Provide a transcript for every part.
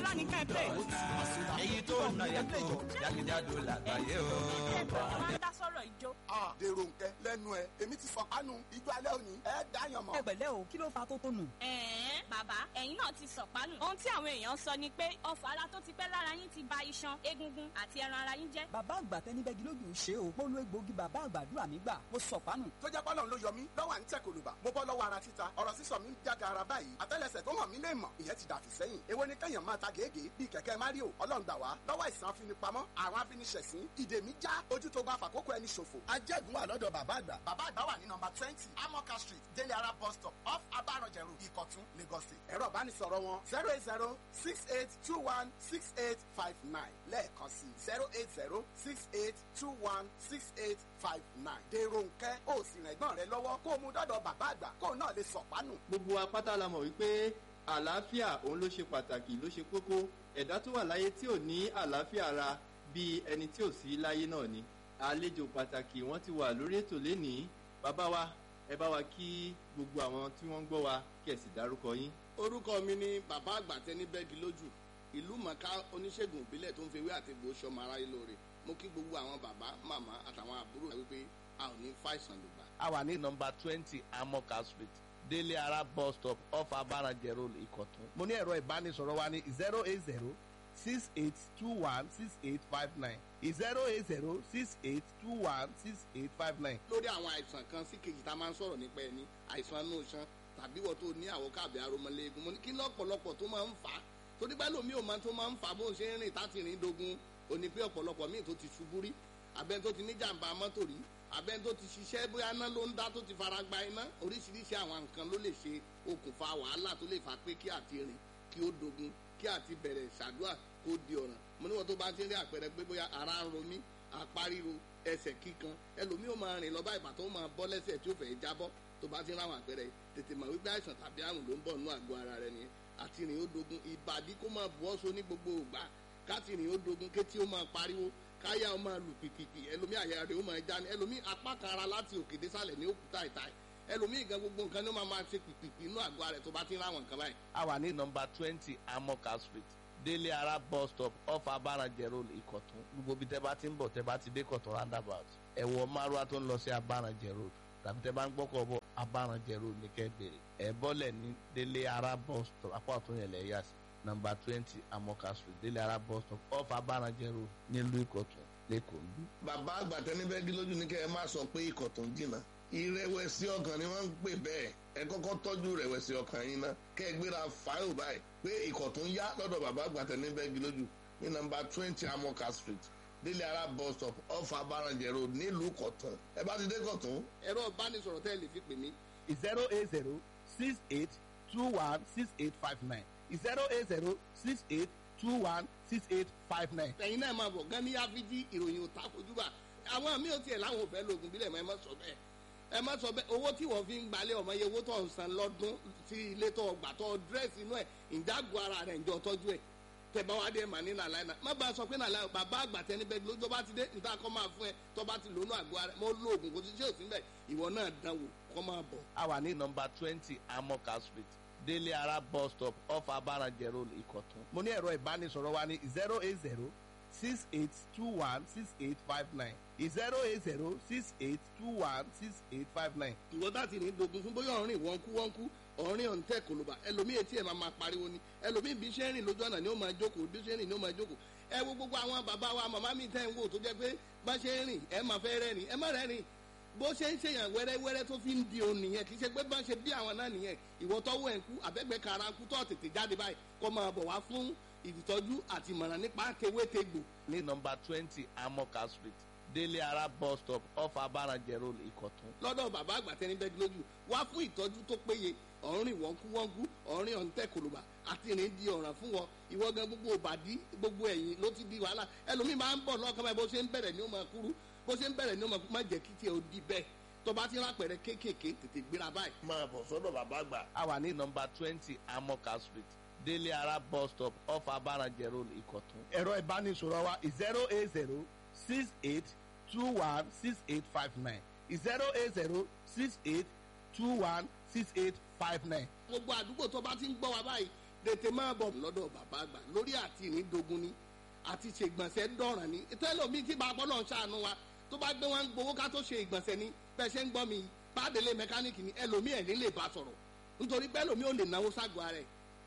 ńlá ní kẹ́ ẹ play. èyí tó ń yàtọ̀ jákèjádò làgbáyé o. máa ń dá sọ̀rọ̀ ìjó. dèrò nkẹ lẹ́nu ẹ èmi ti fọ kánú ijó alẹ́ òní ẹ dáyàn mọ́. ẹ pẹ̀lẹ́ o kí ló fa tó tó nù. ẹ̀ẹ́n bàbá ẹ̀yin náà ti sọ̀pánù. ohun tí àwọn èèyàn sọ ni pé ọfà ara tó ti pẹ́ lára yín ti ba iṣan egungun àti ẹran ara yín jẹ́. bàbá àgbà tẹni bẹ́gi lójú ń ṣe o mo lo egbòogi bàbá àgbàdúrà mi gbà mo sọ pánù. tó jẹ́ pọ́lọ́n ló yọ mí lọ́wọ́ à ń tẹ̀ kòlùbà mo bọ́ lọ́wọ́ ara títa ọ̀rọ̀ sísọ mi ń jáde ara báyìí àtẹ́lẹsẹ̀ tó hàn mí lè mọ̀ ìyẹn ti dàfí sẹ́yìn èwo ni kẹ́yàn máa ta gègé bíi kẹ̀kẹ́ mario ọlọ́run gbà wá lọ́wọ́ ìsàn afinipamọ́ àwọn afiniṣẹ̀sín ìdè mi já ojú tó bá fàkókò ẹni ṣòfò ajẹ́gun wà lọ́dọ̀ bàbá àgbà bàbá àgbà wà ní nọmba twenty amoka street délé ara bus stop off abaranjẹ road ìkọ̀tún lagos state ẹ̀rọ ìbánisọ̀rọ̀ wọn zero eight zero six eight two one six eight five nine lẹ́ẹ̀kan sí zero eight zero six eight two one six eight five nine dèrò nkẹ́ ó sì rìn ẹ̀gbọ́n rẹ lọ́wọ́ kó o mú dọ́dọ̀ bàbá àgbà kó o náà lè sọ̀pánù. gbogbo wa pátá la mọ̀ wípé àlàáfíà òun ló ṣe pàtàkì ló ṣe kókó ẹ̀dá tó wà láyé tí ò ní àlàáfíà ara bíi ẹni tí ò sí láyé náà ni àlejò pàtàkì wọ́n ti wà lórí ètò lénìí bàbá wa ẹ bá wa kí gbogbo àwọn tí wọ́n ń gbọ́ wa kí ẹ sì dárúkọ yín. orúkọ mi ni bàbá àgbàtẹ ní bẹ́ẹ̀gì lójú ìlú mọ̀ká oníṣègùn ìbílẹ̀ tó ń fewé àti egbò sọmọ aráyé lóore mo kí gbogbo àwọn bàbá màmá àtàwọn àbúrò wípé a ò ní fàìsàn lùgbà. a wà ní nọmba twenty amoka street délé ara bus stop off abarajẹ road ìkọ̀tún. mo ní ẹ̀rọ ìbánisọ̀rọ̀ wa ní zero eight zero six eight two one six eight five nine zero eight zero six eight two one six eight five nine. lórí àwọn àìsàn kan sí kejì tá a máa ń sọ̀rọ̀ nípa ẹni àìsàn inú iṣan tàbí wọ́n tó ní àwọn káàbì aromọléegun mo ní kí lọ́pọ̀lọpọ̀ tó máa ń fà á torí pé lómi ò máa tó máa ń fà á bó ń ṣe ń rìn táti rìn dogun òní pé ọ̀pọ̀lọpọ̀ míì tó ti ṣubú rí abẹ́ni tó ti ní jàǹbá mọ́tò rí abẹ́ni tó ti ṣiṣẹ́ bóyá iná ló ń dá tó ti fara gba iná oríṣiríṣi àwọn nǹkan ló lè ṣe okùnfà wàhálà tó lè fà pé kí àti rìn kí ó dogun kí àti bẹ̀rẹ̀ ṣàdúrà kó di ọ̀ràn mo ní wọn tó bá ti rí àpẹẹrẹ pé bóyá ara ń ro mí apáríro ẹsẹ̀ kíkan ẹlòmíì ó máa rìn lọ bá ìbàtọ́ ó máa bọ́ lẹ́sẹ̀ tí ó fẹ́ jábọ́ tó bá ti rí àwọn àpẹẹrẹ tètè mọ̀ wípé àìsàn tàbí àrùn ló ń bọ̀ nínú àgọ́ ara rẹ nìyẹn àti rìn ó dogun ìbàdí kó máa bu ọ́sọ ní gbogbo ògbà káti rìn ó dogun kétí ó máa pariwo káyà ó máa lù pìpìpì ẹlòmíì àyà rẹ̀ ó máa já ní ẹlòmíì apá kan ara láti òkè désàlẹ̀ ní òkúta ìta ẹlòmíì gan gbogbo nǹkan ní ó máa máa ṣe pìpìpì inú àgọ́ ara rẹ̀ tó bá ti rí àwọn nǹkan báyìí. a wà ní nọmba twenty amoka street délé ara bus stop off abarajẹ road ìkọ̀tún gbogbo bí tẹ́ bá ti ń bọ̀ tẹ́ bá ti dé kọ̀tún roundabout ẹ̀wọ̀ márùwá tó ń lọ sí abarajẹ road tàbí tẹ́ bá ń gbọ́kọ̀ bọ̀ abarajẹ road ní kẹ́ bèrè ẹ̀ bọ́lẹ̀ ní délé ara bus stop apá ọ̀tún yẹn lẹ̀ yà sí nọmba twenty amoka street délé ara bus stop off abarajẹ road nílùú ìkọ̀tún lẹ́kọ̀ọ́ ń bí. bàbá àgbàtẹ́ níbẹ̀ gí lójú ní kẹ́ ẹ má sọ pé ikọ̀ tó ń jìnnà ìrẹ̀wẹ̀sì ọkàn ni wọ́n ń pè bẹ́ẹ̀ ẹ kọ́kọ́ tọ́jú ìrẹ̀wẹ̀sì ọkàn yín ná kẹ́ ẹ gbéra fáìlì báyìí pé ikọ̀ tó ń yá lọ́dọ̀ bàbá àgbàtẹ́ níbẹ̀ gí lójú ní nọmba twenty amoka street délé ara bus stop off abarajẹ road nílùú kọ̀tún ẹ bá ti dé kọ̀tún. ẹ̀rọ ìbánisọ̀rọ̀ tẹ́ ẹ lè fi pè mí zero eight zero six eight two one six eight five nine zero eight zero six eight two one six eight five nine. ẹ̀yin náà máa bọ̀ gan ní áfíjí ìròyìn ò takojúbà àwọn mi ò tiẹ̀ láwọn ò fẹ́ lóògùn bílẹ̀ mọ́ ẹ má sọ bẹ́ẹ̀ ẹ má sọ bẹ́ẹ̀ owó tí wọ́n fi ń gbalẹ̀ ọmọ iye owó tó ń san lọ́dún sí ilé tó gbà tó dírẹ́sì inú ẹ̀ ìjágun ara rẹ̀ ìjọ tọ́jú ẹ̀ tẹ̀bá wa dé mà ní nàlá iná má bàa sọ pé nàlá bàbá àgbà tẹni bẹ́ẹ̀ ló tó bá ti dé níta kọ́ máa fún ẹ tó bá ti lónú àgọ́ ara mọ́ lóògùn kò ti ṣe òsín bẹ́ẹ̀ ìwọ náà dánwò kọ́ máa bọ̀. a wà ní nọmba twenty amoka street délé ara bus stop off abarajẹ road ìkọ̀tún. mo ní ẹ̀rọ ìbánisọ̀rọ̀ wa ní zero eight zero six eight two one six eight five nine zero eight zero six eight two one six eight five nine. ìwọ láti ní dogun fún bóyá ọ̀rìn wọ́n kú wọ́n kú ọ̀rìn ọ̀ǹtẹ̀ kòlóbà ẹlòmíì etí ẹ̀ máa máa pariwo ni ẹlòmíì bí ṣe ń rìn lójú ọ̀nà ni ó máa jókòó bí ṣe ń rìn ni ó máa jókòó ẹ wo gbogbo àwọn bàbá wa màmá mi tẹ́ ń wò tó jẹ́ pé bá ṣe ń rìn ẹ máa fẹ́ rẹ́rìn ẹ má rẹ́rìn bó ṣe ń ṣèyàn wẹ́rẹ́wẹ́rẹ́ tó fi ń di òun nìyẹn kì í ṣe pé bá ṣe bí àwọn náà nìyẹn ìwọ tọ́wọ́ ẹ̀ ń kú àbẹ́gbẹ́ kara ń kú tó tètè jáde báyìí kó máa bọ̀ wá fún ìtọ́jú àti ìmọ̀ràn nípa tewétegbò ní nọmba twenty amoka street délé ara bus stop off abarajẹ road ìkọ̀tún. lọ́dọ̀ bàbá àgbà tẹni bẹ́ẹ̀ lójú wá fún ìtọ́jú tó péye ọ̀rìn wọ́nkúwọ́nkú ọ̀rìn ọ̀ǹtẹ̀ kòlùbà àti ìrìn di ọ̀ràn fún wọn ìwọ gan gbogbo òbàdí gbogbo ẹ̀yìn ló ti di wàhálà ẹlòmíì máa ń bọ̀ lọ́kàn báyìí bó ṣe ń bẹ̀rẹ̀ ni ó máa kúrú bó ṣe ń bẹ̀rẹ̀ ni ó máa kúrú má jẹ́ kí tiẹ̀ ó di bẹ́ẹ̀ tó bá ti rápẹ̀rẹ̀ kéékèèké tètè gbéra báyìí. máa bọ̀ sọ́dọ̀ bàbá àgbà. a wà ní nọmba twenty amoka street délé ara bus stop off abarajẹ road ìkọ̀tún. ẹ̀rọ ìbánisọ̀rọ̀ wa zero eight zero six eight two one six eight five nine zero eight zero six eight two one six eight five nine. gbogbo àdúgbò tó bá ti ń gbọ́ wa báyìí tètè máa bọ̀ lọ́dọ̀ bàbá àgbà lórí àti ìrìndògún ni àti ṣe ìgbọ̀nsẹ̀ dọ̀ràn ni tẹ́lọ̀mí tí bàbá náà ṣàánú wa tó bá gbé wọn gbowó ká tó ṣe ìgbọ̀nsẹ̀ ni bẹ́ẹ̀ ṣe ń gbọ́ mi bàdélé mẹkáníìkì ni ẹlòmí ẹ̀ ní lè bá sọ̀rọ̀ nítorí pé ẹlòmí ò lè náwó ságọ́ ara ẹ̀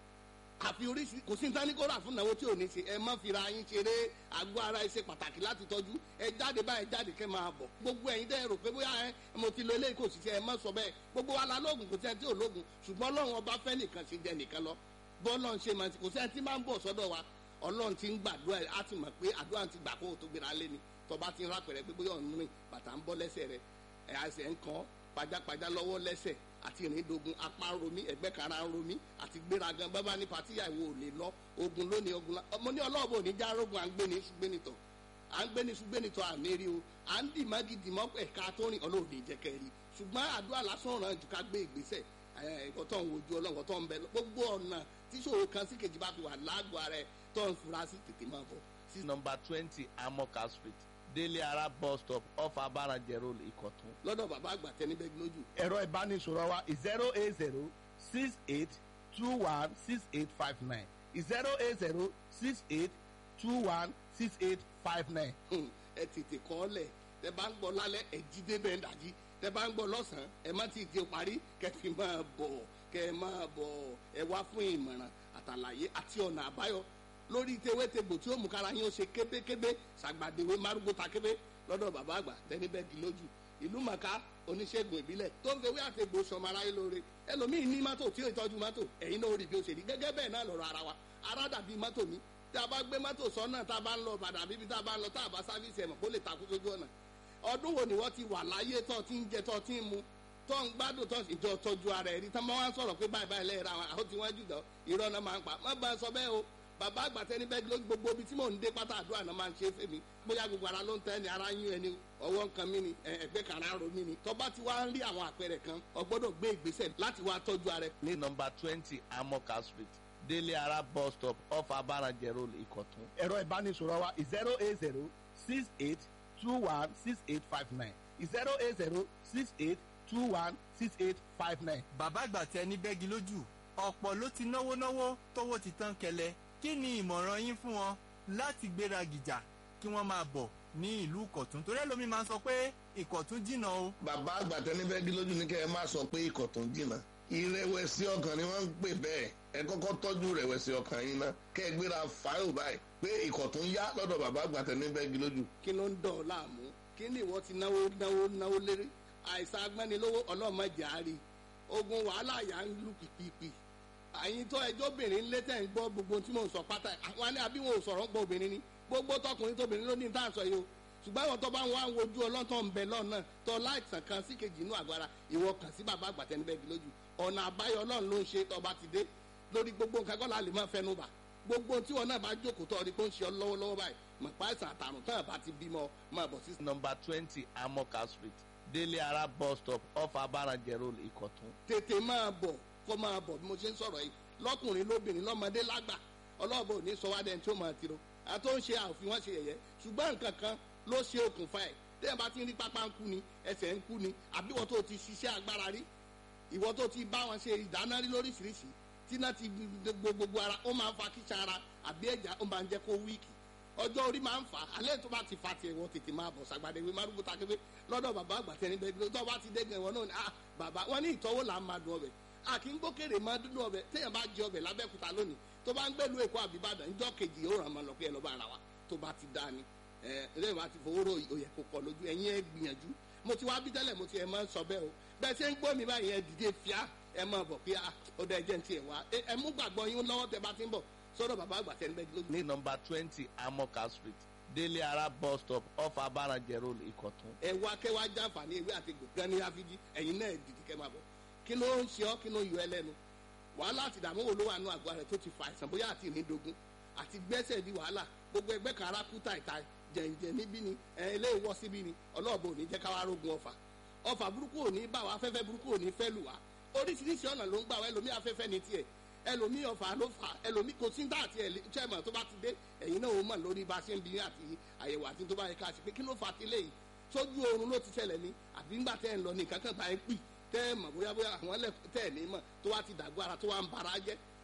àfi oríṣi kò sí nǹkan ní kó rà fún ìnáwó tí ò ní ṣe ẹ má fira yín ṣeré àgọ́ ara ẹ ṣe pàtàkì láti tọ́jú ẹ jáde báyìí jáde kẹ́ máa bọ̀ gbogbo ẹ̀yin dẹ́ rò pé bóyá ẹ mo ti lo eléyìí kò sì ṣe ẹ má sọ bẹ́ẹ̀ gbogbo wa la lóògùn kò sí ẹ tí ò lóògùn ṣùgbọ́n ọlọ́run ọba fẹ́ nìkan ṣe jẹ nìkan lọ bọ́ọ̀lọ́run ṣe máa kò sí ẹ tí máa ń bọ̀ sọ́dọ̀ wa ọlọ́run ti ń gbàdúrà ẹ á ti mọ̀ pé àdúrà ti gbà kó o tó gbéra lé ni tọba ti ń rápẹ̀rẹ̀ pé bóyá ọ̀nù rìn bàtà ń bọ́ lẹ́sẹ̀ rẹ ẹ̀ àṣẹ ń kàn pajápajá lọ́wọ́ lẹ́sẹ̀ àti ìrìndògùn apá ń romí ẹ̀gbẹ́ kara ń romí àti gbéragan bábá ní patíyà ìwò ò lè lọ ogun lónìí ogun la ọmọ ní ọlọ́ọ̀bù òní já rogun à ń gbé ní ṣùgbẹ́nitọ̀ à ń gbé ní ṣùgbẹ́nitọ̀ àmẹ́rí o à ń dì mági dì mọ́ ẹ̀ka tó rìn ọlọ́ọ̀dẹ ìjẹ́kẹ́ rí ṣùgbọ́n àdúrà lásán ràn jù ká gbé ìgbésẹ̀ ẹ̀kọ́ tó ń wojú ọlọ́run tó ń bẹ gbogbo ọ̀nà tíṣòro kan sí kejì bá fi wà lágọ̀ọ́ ara ẹ̀ tó ń fura sí tètè máa bọ̀ sí nọmba twenty amoka street délé ara bus stop off abarajẹ road ìkọ̀tún. lọ́dọ̀ bàbá àgbà tẹni bẹ́ẹ̀ lójú. ẹ̀rọ ìbánisọ̀rọ̀ wa zero eight zero six eight two one six eight five nine zero eight zero six eight two one six eight five nine. ẹ tètè kọ́ ọ lẹ̀ tẹ bá ń gbọ́ lálẹ́ ẹ jí débẹ̀ ń dàjí tẹ bá ń gbọ́ lọ́sàn-án ẹ má ti di parí kẹ fi máa bọ̀ kẹ máa bọ̀ ẹ wá fún ìmọ̀ràn àtàlàyé àti ọ̀nà àbáyọ lórí tewétegbò tí ó mú kára yín ó ṣe kébékébé ṣàgbàdéwé márùgbó takébé lọ́dọ̀ bàbá àgbà tẹni bẹ́ẹ̀gì lójú ìlú màkà oníṣègùn ìbílẹ̀ tó ń fewé àtegbò sọmọ aráyé lóore ẹlòmíín ní mọ́tò tí ó ìtọ́jú mọ́tò ẹ̀yin náà rí bí ó ṣe rí gẹ́gẹ́ bẹ́ẹ̀ náà lọ́rọ̀ ara wa ara dàbí mọ́tò mi tí a bá gbé mọ́tò sọ́nà tá a bá ń lọ bàdà bíbí tá a bá ń lọ tá a bá sáfíìsì ẹ̀mọ̀ kó lè takú sójú ọ̀nà ọdún wo ni wọ́n ti wà láyé tó ti ń jẹ tó ti ń mu tó ń gbádùn tó ìjọ tọ́jú ara ẹ̀ rí tán mọ́ wá ń sọ̀rọ̀ pé báyìí báyìí lẹ́yìn ra wọn àwọn tí wọ́n jù dán irọ́ náà máa ń pa má bá a sọ bẹ́ẹ̀ o bàbá àgbàtẹ́ ní bẹ́ẹ̀ lójú gbogbo ibi tí mò ń dé pátá àdúrà náà máa ń ṣe é fèmí bóyá gbogbo ara ló ń tẹ́ ni ara ń yún ẹni ọwọ́ nǹkan mi ni ẹgbẹ́ kan ara ń ro mi ni tọ́ba ti wá ń rí àwọn àpẹẹrẹ kan o gbọ́dọ̀ gbé ìgbésẹ̀ láti wá tọ́jú ara ẹ̀. ní nọmba twenty amoka street délé ara bus stop off abarajẹ road ìkọ̀tún. ẹ̀rọ ìbánisọ̀rọ̀ wa zero eight zero six eight two one six eight five nine zero eight zero six eight two one six eight five nine. bàbá àgbà tẹ ní bẹ́gi lójú ọ̀pọ̀ ló ti náwó náwó tówó ti tán kẹlẹ̀ kí ni ìmọ̀ràn yín fún wọn láti gbéra gìjà kí wọ́n máa bọ̀ ní ìlú ìkọ̀tún torí ẹlòmíín máa ń sọ pé ìkọ̀tún jìnnà o. bàbá àgbà tẹni bẹ́ẹ̀gì lójú ní kẹ́ ẹ má sọ pé ìkọ̀tún jìnnà ìrẹ̀wẹ̀sì ọkàn ni wọ́n ń pè bẹ́ẹ̀ ẹ kọ́kọ́ tọ́jú ìrẹ̀wẹ̀sì ọkàn yín ná kẹ́ ẹ gbéra fáyọ̀ báyìí pé ìkọ̀tún yá lọ́dọ̀ bàbá àgbà tẹni bẹ́ẹ̀gì lójú. kí ló ń dọ̀ ọ́ láàmú kí ni ìwọ ti náwó náwó náwó lérí àìsàn agbẹ́nilówó ọlọ́mọdé àárí ogun wàhálà yà ń lù pìpìpì àyìn tó ẹjọ́ obìnrin lé tẹ̀ ń gbọ́ gbogbo tí mò ń sọ pátá àwọn ni àbí wọn ò sọ̀rọ̀ ń gbọ́ obìnrin ni gbogbo tọkùnrin tóbìnrin ló ní tá à ń sọ yìí o ṣùgbọ́n àwọn tó bá ń wá ń wojú ọlọ́tọ̀ ń bẹ lọ́nà tó láìsàn kan sí kejì inú àgbára ìwọ kàn sí bàbá àgbàtẹ́nibẹ́gi lójú ọ̀nà àbáyọ ọlọ́run ló ń ṣe tọba ti dé lórí gbogbo nǹkan kọ́ la lè máa fẹnu bà gbogbo tí wọn náà bá jókòó tó ọdí tó ń ṣe ọ lọ́wọ́lọ́wọ́ báyìí mọ̀ pa àìsàn àtàrùn tán àbá ti bímọ máa bọ̀ sí. nọmba twenty amoka street délé ara bus stop off abarajẹ road ìkọ̀tún. tètè máa bọ̀ kó máa bọ̀ bí mo ṣe ń sọ̀rọ̀ yìí lọ́kùnrin lóbìnrin lọ́mọdé lágbà ọlọ́ọ̀bọ ò ní sọ wá dẹni tí ó máa tiro àtó ń ṣe àfi wọ́n ṣe yẹ̀yẹ́ ṣùgbọ́n nǹkan kan ló ṣe okùnfà ẹ̀ téèyàn bá ti ń rí pápá ń kú ni ẹsẹ̀ ń kú ni àbí wọ́n tó ti ṣiṣẹ́ agbára rí ìwọ tó ti bá wọn ṣe ìdáná rí lóríṣiríṣi tí náà ti gbogbo ara ó máa ń fa kíṣà ara àbí ẹ̀já ó máa ń jẹ́ kó wíìkì ọjọ́ orí máa ń fà á alẹ́ tó bá ti fa tiẹ̀ wọ́n tètè máa bọ̀ sàgbàdé ìwé márùkù takébé lọ́dọ̀ bàbá àgbàtẹ́ níbẹ̀ tó bá ti dẹ́gẹ̀ wọn náà ni ah bàbá wọn ní ìtọ́wò là ń máa dùn ọbẹ̀ a kì í gbókèrè máa dúdú ọbẹ̀ téèyàn bá jẹ ọbẹ̀ lábẹ́kúta lónìí tó bá ń gbẹ́lu èkó àbíbàdàn níjọ́ kejì ó ràn máa lọ pé ẹ lọ́ bá ara wa tó bá ti dá ni ẹ lẹ́yìn bá ti fowó rò òyẹ̀ kó kọ lójú ẹ̀yin ẹ gbìyànjú mo ti wá bí tẹ́lẹ̀ mo ti ẹ̀ máa ń sọ bẹ́ẹ̀ o bẹ́ẹ̀ ṣe ń gbọ́ mi báyìí ẹ dìde fíà ẹ máa bọ̀ pé ó dá ẹjẹ́ ń tiẹ̀ wá ẹ mú gbàgbọ́ yín lọ́wọ́ tẹ bá ti ń bọ̀ sọ́dọ̀ bàbá àgbà tẹ́ níbẹ̀ lójú. ní nọmba twenty amoka street délé ara bus stop off abarajẹ road ìkọ̀tún. ẹ wá kẹ́ wá jàǹfààní ewé àti gbọ̀ngàn ní àfijì ẹ̀yin náà dìde kẹ́ máa bọ̀ kí ló ń ṣe ọ́ kí ló ń yọ ẹ lẹ́nu wàhálà àti ìdààmú wo ló wà nù àgọ́ rẹ̀ tó ti fa àìsàn bóyá àti ìrìndògún àti gbẹ́sẹ̀ di wàhálà gbogbo ẹgbẹ́ kan arákú tàìtà jẹ̀ǹjẹ̀ níbí ni ẹ̀ ilé ìwọ́ síbí ni ọlọ́ọ̀bù ò ní jẹ́ káwá rógun ọ̀fà ọ̀fà burúkú ò ní bá wa afẹ́fẹ́ burúkú ò ní fẹ́ lù wá oríṣiríṣi ọ̀nà ló ń gbà wá ẹlòmí afẹ́fẹ́ ní tiẹ̀ ẹlòmí ọ̀fà ló fà ẹlòmí kò sí dáàtì ẹ̀ chairman tó bá ti dé ẹ̀yin náà ó mọ̀ lórí bá a ṣe ń bí àti àyẹ̀wò àti tó bá yẹ ká ṣe pé kí ló fà á ti léyìí sójú oorun ló ti ṣẹlẹ̀ ni àbí ńgbà tẹ́ ẹ̀ ń lọ ní nǹkan kan bá ẹ pì tẹ́ ẹ mọ̀ bóyá bóyá àwọn ẹlẹ́ tẹ́ ẹ̀ ní mọ̀ tó wá ti dàgbọ́ ara tó wá ń bara jẹ́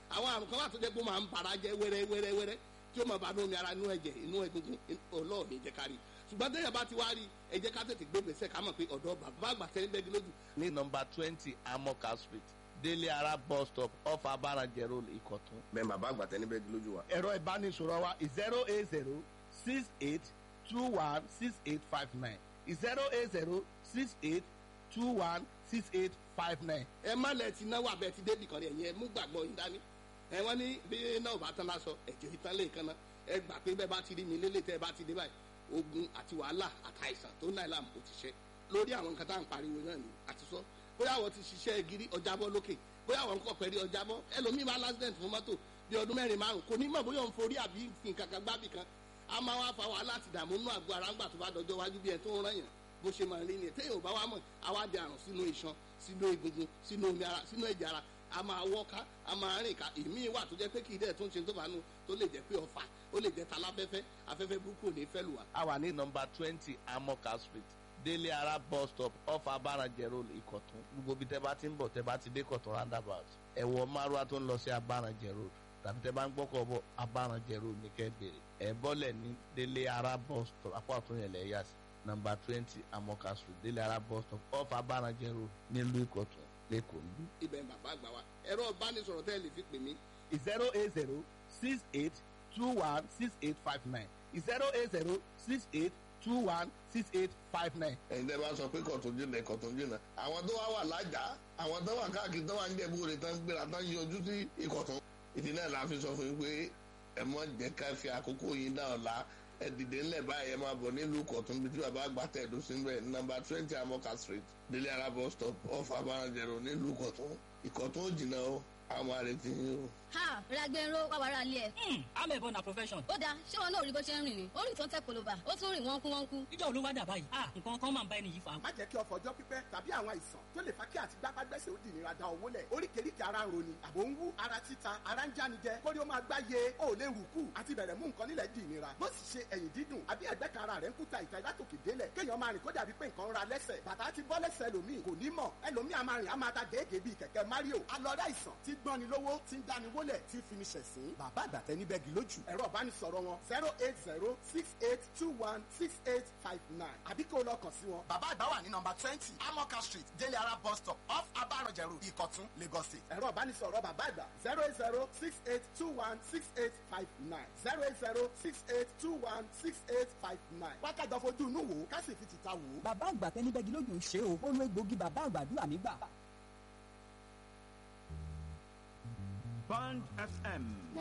àwọn àrùn kan wà tó jẹ́ pé ó máa ń bara jẹ́ wẹ́rẹ́ wẹ́rẹ́ wẹ́rẹ́ tí ó máa bá inú omi ara inú ẹ̀jẹ̀ inú egungun ọlọ́ọ̀ni jẹ́ ká rí ṣùgbọ́n téèyàn bá ti wá rí ẹ jẹ́ ká tètè gbé gbèsè ká mọ̀ pé ọ̀dọ́ bàbá àgbà tẹ́lẹ̀ bẹ́ẹ̀ lójú ní nọmba twenty amoka street délé ara bus stop off abarajẹ road ìkọ̀tún. bẹ́ẹ̀ bàbá àgbà tẹ́ níbẹ̀ lójú wa. ẹ̀rọ ìbánisọ̀rọ̀ wa zero eight zero six eight two one six eight five nine zero eight zero six eight two one six eight five nine. ẹ má lẹ ti náwó abẹ ti débì kan rẹ yẹn mú gbàgbọ́ yín dání ẹ wọ́n ní bí náà ò bá tán lásọ ẹ̀jẹ̀ ìtàn lè kan náà ẹ gbà pé bẹ́ẹ̀ bá ti rí mi lélẹ̀ tẹ́ ẹ bá ti dé báyìí ogun àti wàhálà àtàìsàn tó náà làm kò ti ṣe lórí àwọn nǹkan tá à ń pariwo náà ni àti sọ bóyá àwọn ti ṣiṣẹ́ gírí ọjàbọ́ lókè bóyá àwọn nǹkan pẹ̀lú ọjàbọ́ ẹlòmíì máa lásìdẹ̀ǹt fún mọ́tò bí ọdún mẹ́rin márùn kò ní mọ̀ bóyá òun forí àbí fi nǹkan kan gbábì kan a máa wá fa wàhálà àti ìdààmú nínú àgọ́ ara ńgbà tó bá dọjọ́ wájú bí ẹ tó ń rán yàn bó ṣe máa rí ni téèyàn ò bá wá mọ̀ àwa di àrùn sínú iṣan sínú egungun sínú omi ara sínú ẹ̀jẹ̀ ara a máa wọ́ká a máa rìn ká èmi wà tó jẹ́ pé kì í dẹ̀ tó ń ṣe tó bá nu tó lè jẹ́ pé ọ̀fà ó lè jẹ́ taláfẹ́fẹ́ afẹ́fẹ́ burúkú ò ní fẹ́ lù wá. a wà ní nọmba twenty amoka street délé ara bus stop off abarajẹ road ìkọ̀tún gbogbo bí tẹ́ bá ti ń bọ̀ tẹ́ bá ti dé kọ̀tún roundabout ẹ̀wọ̀ márùwá tó ń lọ sí abarajẹ road tàbí tẹ́ bá ń gbọ́kọ̀ bọ̀ abarajẹ road ní kẹ́ bèrè ẹ̀ bọ́lẹ̀ ní délé ara bus stop apá ọ̀tún yẹn lẹ̀ yà sí nọmba twenty amoka street délé ara bus stop off abarajẹ road nílùú ìkọ̀tún lẹ́kọ̀ọ́ níbí. ibẹ̀ ń bàbá àgbà wa ẹ̀rọ ìbánisọ̀rọ̀ tẹ́ ẹ lè fi pè mí zero eight zero six eight two one six eight five nine zero eight zero six eight two one six eight five nine. ẹ̀yin tẹ́ bá sọ pé kọ̀tún jìnnà kọ̀tún jìnnà àwọn tó wá wà lájà àwọn tó wà káàkiri tó wà ń jẹ̀bú rẹ̀ tán gbéra tán yọjú sí ìkọ̀tún ìdí náà la fi sọ fún yín pé ẹ mọ jẹ́ ká fi àkókò yín dá ọ̀la ẹ dìde ńlẹ̀ báyìí ẹ máa bọ̀ nílùú kọ̀tún bí tí bàbá àgbà tẹ̀dó sí bẹ́ẹ̀ nọmba twenty amoka street délé ara bus stop off abarajẹ̀rọ nílùú kọ̀tún ìkọ̀tún ò jìnnà o àwọn àrètí yín o. ha ragbero wà wàrà ilé ẹ. amẹ̀bọ na profession. ó dáa ṣé wọn náà rí bó ṣe ń rìn ni ó rìn tó ń tẹ koloba ó tún rìn wọ́nkú wọ́nkú. ìjọ olówó dà báyìí ah nǹkan kan máa ń bá ẹni yìí fà. má jẹ́ kí ọkọ̀ ọjọ́ pípẹ́ tàbí àwọn àìsàn tó lè fa kí àti gbápágbẹ́sẹ̀ ó di ìnira da owó lẹ̀ oríkèéríkèé ara ń roni àbò ń wú ara títa ara ń jánijẹ kórí ó máa gbáyé ó lè rùkú àti bẹ̀rẹ̀ mú nǹkan nílẹ̀ di ìnira bó sì ṣe ẹ̀yìn dídùn àbí ẹ̀gbẹ́ kan ara rẹ̀ ń kúta ìta látòkè délẹ̀ kéèyàn máa rìn kó dàbí pé nǹkan ń ra lẹ́sẹ̀ bàtà ti bọ́ lẹ́sẹ̀ ẹlòmíì kò ní mọ̀ ẹlòmíì a máa rìn a máa ta gèégèé bíi kẹ̀kẹ́ mario alọ́rẹ́ àìsàn tí gbọ́ni lówó tí ń dáni wólẹ̀ tí fi ni ṣẹ̀sín bàbá àgbàtẹ́ níbẹ̀ gì lójú ẹ̀rọ ìbánisọ̀rọ̀ wọn zero eight zero six eight two one six eight five nine àbí kó o lọ kàn sí wọn. bàbá àgbà wà ní nọmba twenty amoka street délé ara bus stop off abarajẹ road ìkọ̀tún lagos state. ẹ̀rọ ìbánisọ̀rọ̀ bàbá àgbà zero eight zero six eight two one six eight five nine zero eight zero six eight two one six eight five nine. wákàtí fojú inú wò ó ká sì fi tìta wò ó. bàbá àgbà tẹni bẹ́gi lójú ń ṣe o ó lo egbògi bàbá àgbàdúrà mi gbà. Band FM